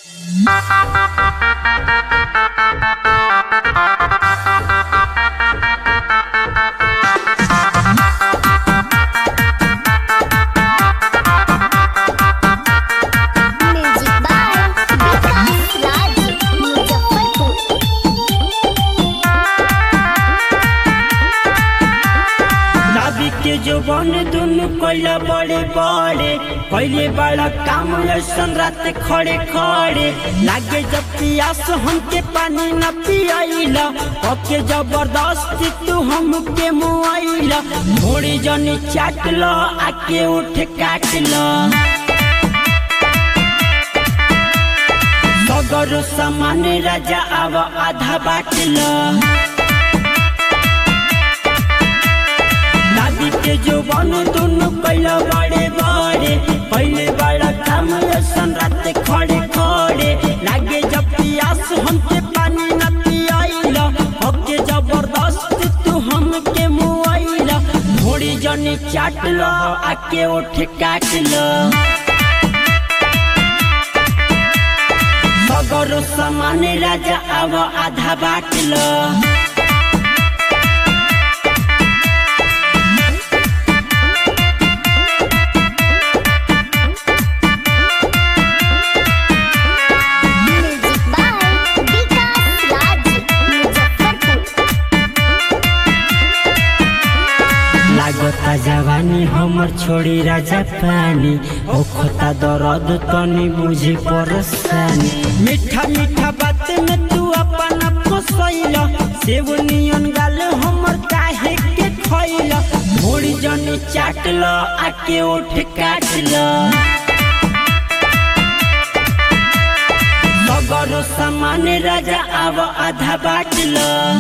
music by Vikas Raj Muzaffarpur नाभी के जो बन दुनु कोइला बड़े बड़े पहले बड़ा काम ऐसन रात खड़े खड़े लागे जब पियास हमके पानी न पियाइला ओके जबरदस्ती तू हमके मुआइला थोड़ी जनी चाट लो आके उठ काट लो सगर सामान राजा आव आधा बाट लो दादी के जो बन दोनों कैला बड़े बड़े पहले बड़ा काम ऐसन रात खड़े खड़े लागे जब पियास हमके पानी न पियाइला ओके जबरदस्त तू हमके मुआइला थोड़ी जनी चाट लो आके उठ काट लो सगर सामान राजा आव आधा बाट लो म्यूजिक बाय विकास राज मुजफ्फरपुर लागता जवानी हमर छोड़ी राजा पानी ओखता दर्द तनी बुझी परेशानी मीठा मीठा बात में तू अपना फसैला सेव नियन गाल हमर काहे के खैला थोड़ी जनी चाट ल आके उठ काट ल सगरो सामान राजा आव आधा बाट ल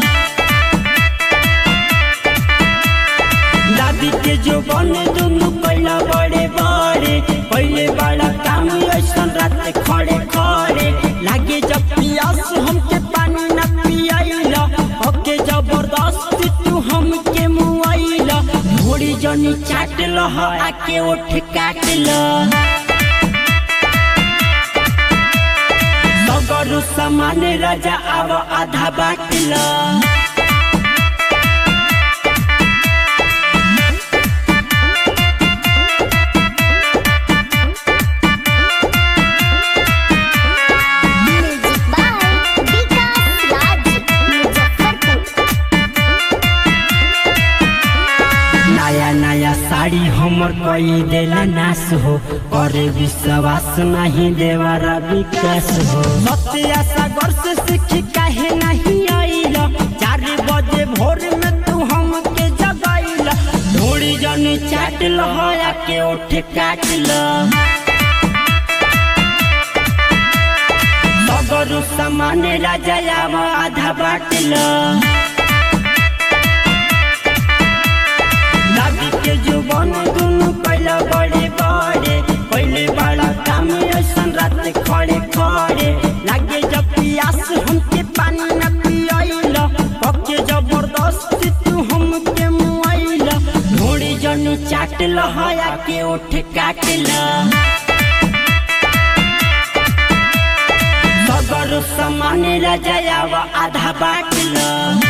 दादी के जो बने दोनों पहला बड़े बड़े पहले बड़ा काम ऐसन रात खड़े खड़े लागे जब पियास हमके पानी न पियाइला ओके जबरदस्त तू हमके मुआइला थोड़ी जनी चाट लो आके उठ काट लो सगरु सामान राजा आव आधा बाट लो म्यूजिक बाय विकास राज मुजफ्फरपुर नया नया साड़ी हमर कोई देला नाश हो करे विश्वास नहीं देवारा विकास हो सत्या सागर से सीखी काहे नहीं आइला चार बजे भोर में तू हमके जगाइला थोड़ी जनी चाट लहया के उठ काट लो सगरु सामान राजा आव आधा बाट लो दादी के जुबान दुनु पहला बड़े बड़े पहले बड़ा काम ऐसन रात खड़े खड़े लागे जब पियास हमके पानी न पियाइला पके जबरदस्त तू हमके मुआइला थोड़ी जनी चाट लहया के उठ काट ला सगर सामान राजा आवा आधा बाट ला